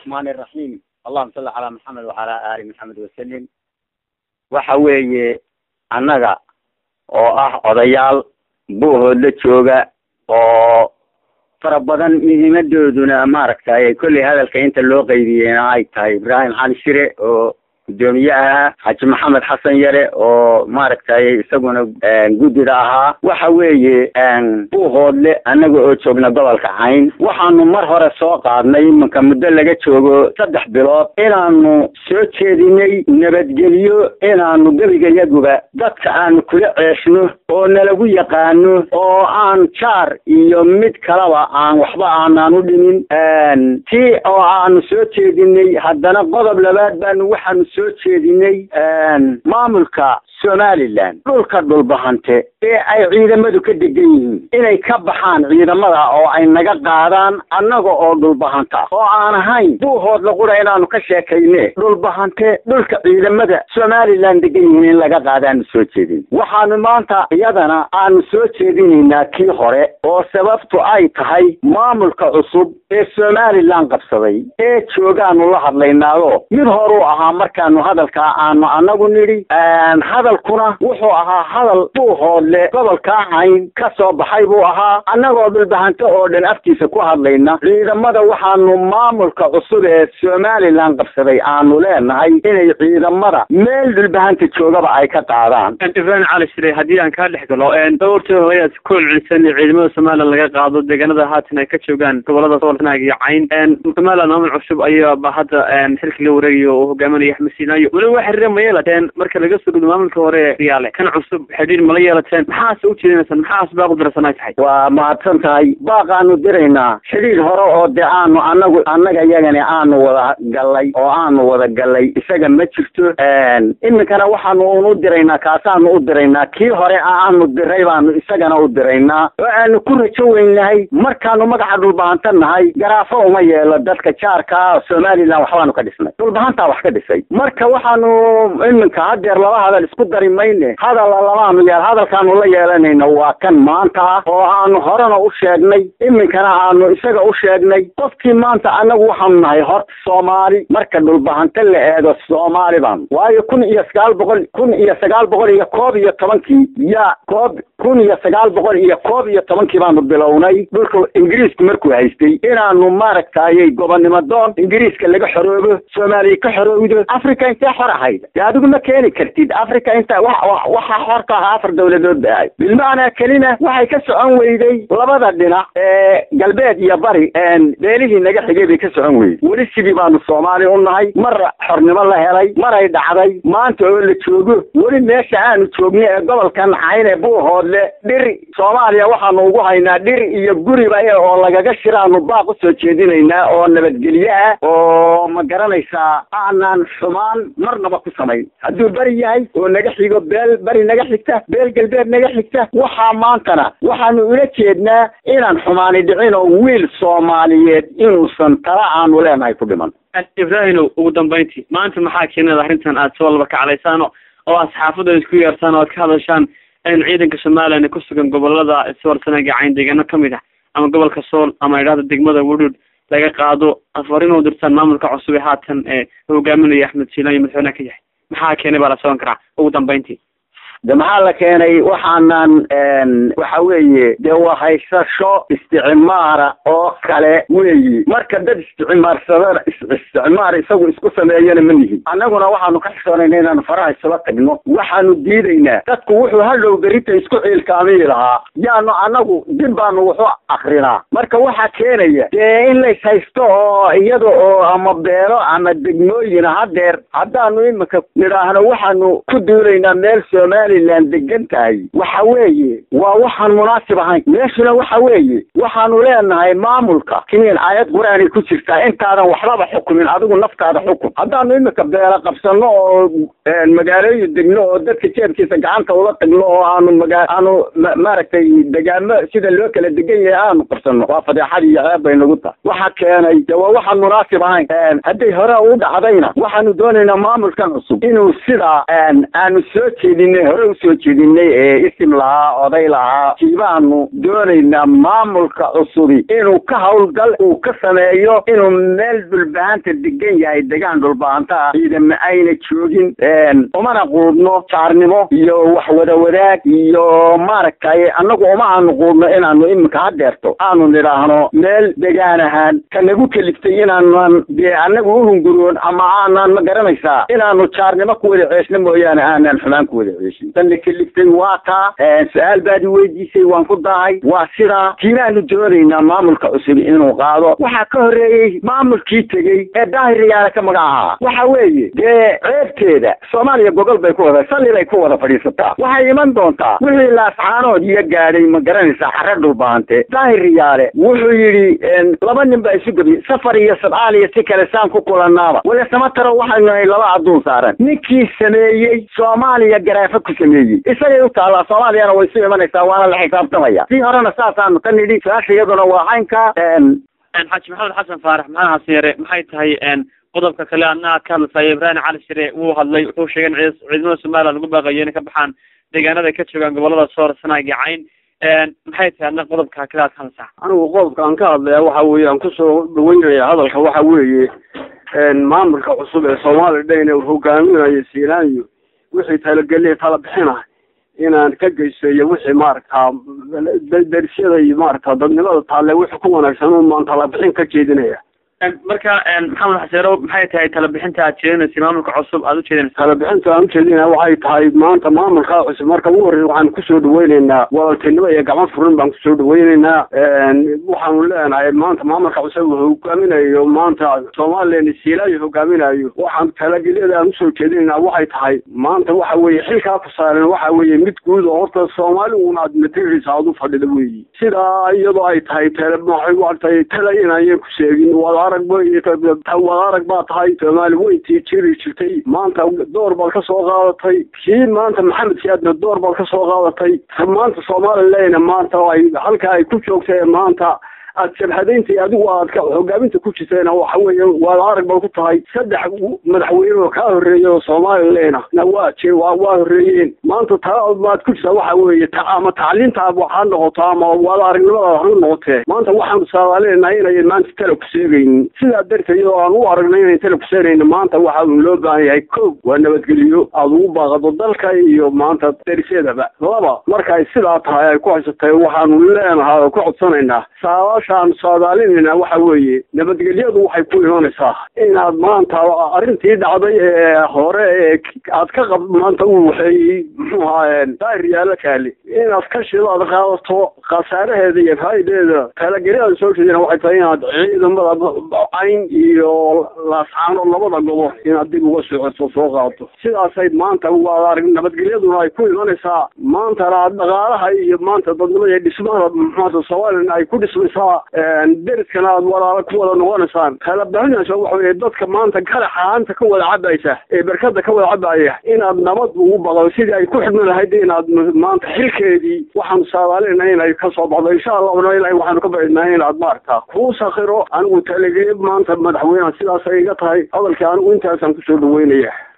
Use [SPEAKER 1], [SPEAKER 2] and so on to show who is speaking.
[SPEAKER 1] الرحمن الرحيم اللهم صل على محمد وعلى آل محمد وسلم waxa weeye annaga oo ah odayaal buuhoodla jooga oo fara badan muhiimadooduna maaragtay kolley hadalka inta loo qeybiyeyna ay tahay ibraahim cali shire oo guddoomiye ahaa xaji maxamed xasan yare oo maaragtay isaguna guddida ahaa waxa weeye buuhoodle annaga oo joogna gobolka cayn waxaanu mar hore soo qaadnay imanka muddo laga joogo saddex bilood inaanu soo jeedinay nabadgelyo inaanu gebigayaguba dadka aanu kula ceeshno oo nalagu yaqaano oo aan jaar iyo mid kalaba aan waxba aanaan u dhimin tii oo aanu soo jeedinay haddana qodob labaad baanu waxaanu soo jeedinay maamulka somalilan dhulka dhulbahante ee ay ciidamadu ka degan yihiin inay ka baxaan ciidamada oo ay naga qaadaan annaga oo dhulbahanta oo aan ahayn buuhoodla qura inaanu ka sheekayne dhulbahante dhulka ciidamada somalilan degan yihiin in laga qaadaanu soo jeedin waxaanu maanta iyadana aanu soo jeedinaynaa kii hore oo sababtu ay tahay maamulka cusub ee somalilan qabsaday ee joogaanu la hadlaynaado mid horuu ahaa markaanu hadalkaa aanu annagu nidhi hadalkuna wuxuu ahaa hadal buuhoodle gobolkaa cayn ka soo baxay buu ahaa annagoo dhulbahanto oo dhan afkiisa ku hadlayna ciidamada waxaanu maamulka cusub ee somalilan qabsaday aanu leenahay inay ciidamada meel dhulbahanta joogaba ay ka qaadaan
[SPEAKER 2] ibrahim cali shire haddii aan kaa dhex galo dhowrtii horeyaad ku celcelisan ciidamada somalilan laga qaado deegaanada haatan ay ka joogaan gobolada soolnaag iyo cayn somalilan maamul cusub ayaaba hadda xilka la wareegayo oo hogaaminaya axmed siinayo weliba wax xiriir ma yeelateen marka laga soo gudbo maamulka hore riyaale kan cusub xidhiir mala yeelateen maxaase u jeedinaysaan maxaas baaq u dirsan ay tahay
[SPEAKER 1] waa mahadsan tahay baaqaanu diraynaa xidhiir hore oo de aanu anagu annaga iyagani aanu wada gallay oo aanu wada gallay isaga ma jirto iminkana waxaanu unu diraynaa kaasaanu u diraynaa kii hore aanu diray baanu isagana u diraynaa oo aanu ku rajo weynahay markaanu magaca dhulbahanta nahay garaafo uma yeelo dadka jaarkaa somalilan waxbaanu ka dhisnay dhulbahantaa wax ka dhisay marka waxaanu iminka hadeer laba hadal isku dari mayne hadalla lamaanu yeel hadalkaanu la yeelanayna waa kan maanta ah oo aanu horena u sheegnay iminkana aanu isaga u sheegnay qofkii maanta annagu waxaanu nahay horta soomaali marka dhulbahanta la eego soomaali baanu waayo kun iyo sagaal boqol kun iyo sagaal boqol iyo koob iyo tobankii ya koob kun iyo sagaal boqol iyo koob iyo tobankii baanu bilownay dhulka ingiriisku markuu haystay inaanu maaragtayay gobonnimo doon ingiriiska laga xoroobo soomaaliya ka xoroowdo africa intee xor ahayd de adigu ma keeni kartid africa inta waxaa xor ka ahaa afar dawladood ba ahayd bilmacnaa kelina waxay ka socon weyday labada dhinac ee galbeed iyo bari beelihii naga xigay bay ka socon weyday weli sidii baanu soomaali u nahay mar xornimo la helay maray dhacday maanta oo la joogo weli meesha aanu joogno ee gobolkan cayn ee buuhoodle dhir soomaaliya waxaanu ugu haynaa dhir iyo guriba oo lagaga shiraanu baaq u soo jeedinaynaa oo nabadgelyo ah oo ma garanaysaa aanaan xumaan marnaba ku samayn hadduu beri yahay oo naga xigo beel beri naga xigta beel galbeed naga xigta waxaa maantana waxaanu ula jeednaa inaan xumaani dhicin oo wiil soomaaliyeed inuusan tala aanu leenahay ku dhiman
[SPEAKER 2] ibraahino ugu dambayntii maanta maxaa keenada arrintan aad soo laba kaclaysaan oo asxaafadda isku yeertaan oo aad ka hadashaan in ciidanka somalilan ku sugan gobolada soorsanaaga cayn deegaano kamid ah ama gobolka sool ama idhahda degmada wudhud laga qaado afarin u dirtaan maamulka cusub ee haatan ee hogaaminaya axmed siilan iyo madaxweyneha ka yahay maxaa keenay baa la soban karaa ugu dambayntii
[SPEAKER 1] de maxaa la keenay waxaanan waxa weeye dee waa haysasho isticmaara oo kale weeyi marka dad isticmaarsadana isticmaar isagu isku sameeyana ma nihin annaguna waxaanu ka xishoonayna inaanu faraha isula tagno waxaanu diidaynaa dadku wuxuu hadhow berita isku ciilkaamiyi lahaa yaanu annagu dib baanu waxu akrinaa marka waxaa keenaya dee in lays haysto oo iyada oo ama beelo ama degmooyina hadeer haddaanu iminka nidhaahno waxaanu ku duulaynaa meel somalilan degan tahay waxa weeye waa waxaan munaasib ahayn meeshuna waxa weeye waxaanu leenahay maamulka kiniin aayad qur-aanay ku jirtaa intaadan waxbaba xukumin adigu naftaada xukun haddaanu iminka beela qabsano oo magaalooyin degno oo dadka jeebkiisa gacanta ula tagno oo aanu maga aanu maaragtay degaamo sida loo kala degan yahay aanu qabsano waa fadeexad iyo ceeb bay nagu tahay waxa keenay de waa waxaan munaasib ahayn hadday hore u dhacdayna waxaanu doonaynaa maamulkan cusub inuu sidaa aanu soo jeedinay hore hore usoo jedinay ee isim lahaa oday lahaa kiibaanu doonaynaa maamulka cusubi inuu ka hawlgal uu ka sameeyo inuu meel dhulbahanta degan yahay degaan dhulbahanta ah ciidama ayna joogin umana quudno jaarnimo iyo wax wada wadaag iyo maaragtay annagu uma aanu quudno inaanu iminka hadeerto aanu nidhaahno meel degaan ahaan ka nagu keliftay inaanan dee annagu uhunguroon ama aanan ma garanaysaa inaanu jaarnimo ku wada ceeshno mooyaane aanan xumaan ku wada ceeshin tanna keliftay waa taa su-aal baad i weydiisay waan ku dahay waa sidaa kiibaanu doonaynaa maamulka cusub inuu qaado waxaa ka horreeyey maamulkii tegey ee daahiriyaala ka magacaha waxa weeye dee ceebteeda soomaaliya gogol bay ku wada salli bay ku wada fadhiisataa waxay iman doontaa wixii laascaanood iyo gaadhay ma garanaysaa xare dhulbaante daahiriyaale wuxuu yidhi laba nin baa isu gebiyey safar iyo sabcaal iyo si kale saan ku kulanaaba wala samataro waxaynu nahay laba adduun saaran ninkii sameeyey soomaaliya garaafa ku sameeyey isagay u taallaa soomaaliyana way isu imanaysaa waana la xisaabtamaya sii horena saasaanu ka nidhi su-aasha iyaduna waa caynka
[SPEAKER 2] xaaji maxamed xasan faarax maxamed xasan yare maxay tahay qodobka kale adna aad ka hadlaysayo ibraahim cali shire wuu hadlay wuxuu sheegay in ciidamada somaliland lagu baaqayo inay ka baxaan deegaanada ay ka joogaan gobolada soor sanaag iyo cayn maxay tahay adna qodobka kale aad ka hadlaysaa
[SPEAKER 3] anigu qodobka aan ka hadlaya waxa weeye aan kusoo dhaweynaya hadalka waxa weeye maamulka cusub ee soomaaliya dhayna uu hogaaminayo siinaanyo wixii talageliya tala bixina inaan ka geysayo wixii maaragtaa darsyada iyo maaragta dadnimada taalle wixii ku wanaagsan umaan talabixin ka jeedinaya
[SPEAKER 2] marka maxamed xaseero maxay tahay talabixinta aad jeedinaysa maamulka cusub aad ujeedinaysa
[SPEAKER 3] talabixinta aan ujeedinaya waxay tahay maanta maamulka cusub marka ugu horreya waxaan kusoo dhaweyneynaa walaaltinimo iyo gacmo furin baan kusoo dhaweyneynaa waxaanu leenahay maanta maamulka cusub uu hogaaminayo maanta somalilan siilaayo hogaaminayo waxaan talagelyada aan usoo jeedinaynaa waxay tahay maanta waxa weeye xilkaa ku saaran waxa weeye mid guud oo horta soomaali uun aad materials aad u fadhida weyi sidaa iyadoo ay tahay tele waxay watay tele inayan ku sheegin wada arag wada arag baa tahay soomaali weyntii jiri jirtay maanta door baad ka soo qaadatay kii maanta maxamed siyaadna door baad ka soo qaadatay maanta somalilandna maanta ay halka ay ku joogtay maanta aad shabhadaynta adigu aad ka hogaaminta ku jirtayna waxa weeye waad arag ba ku tahay saddex madaxweyne oo kaa horreeya oo somalilandna na waa jir waa waa horreeyeen maanta taa maad ku jirtaa waxa weeye ama tacliinta waxaa noqoto ama waad aragnimada ha noqotee maanta waxaanu saadaaleenahay inayan maanta tala ku seegaynin sidaa darteed oo aan u aragnay inayn tala ku seegaynin maanta waxa uu loo baahan yahay kow waa nabadgeliyo aad ugu baaqado dalka iyo maanta darisyadaba laba marka ay sidaa tahay ay ku haysatay waxaanu leenahay oo ku codsanaynaa saadaashaanu saadaalinayna waxa weeye nabadgelyadu waxay ku imanaysaa inaad maanta arrintii dhacday ee hore ee aad ka qab maanta u waxeeyey muxuu ahaa daahir yaalo kaali inaad ka shidaad qaadato khasaaraheeda iyo faa'ideeda talagelyada soo jeedina waxay tahay inaad ciidamada cayn iyo laascaano labada gobo inaad dib uga socoto soo qaadato sidaasay maanta waad arag nabadgelyaduna ay ku imanaysaa maantana dhaqaalaha iyo maanta dadnimada iyo dhismada muxuata somalilan ay ku dhismaysaa deriskana aad walaalo ku wada noqonaysaan kala bixinaysa waxa weye dadka maanta garaxaanta ka wada cabaysa ee berkada ka wada cabaya inaad nabad ugu baqdo sidii ay ku xidmi lahayd inaad maanta xilkeedii waxaanu saadaalina inay ka soo baxdo insha allahna ilahay waxaanu ka bacidnaa inaad maaragta kuu sakiro anigu talegeye maanta madaxweyneha sidaasay iga tahay hadalkii anigu intaasaan kusoo dhaweynaya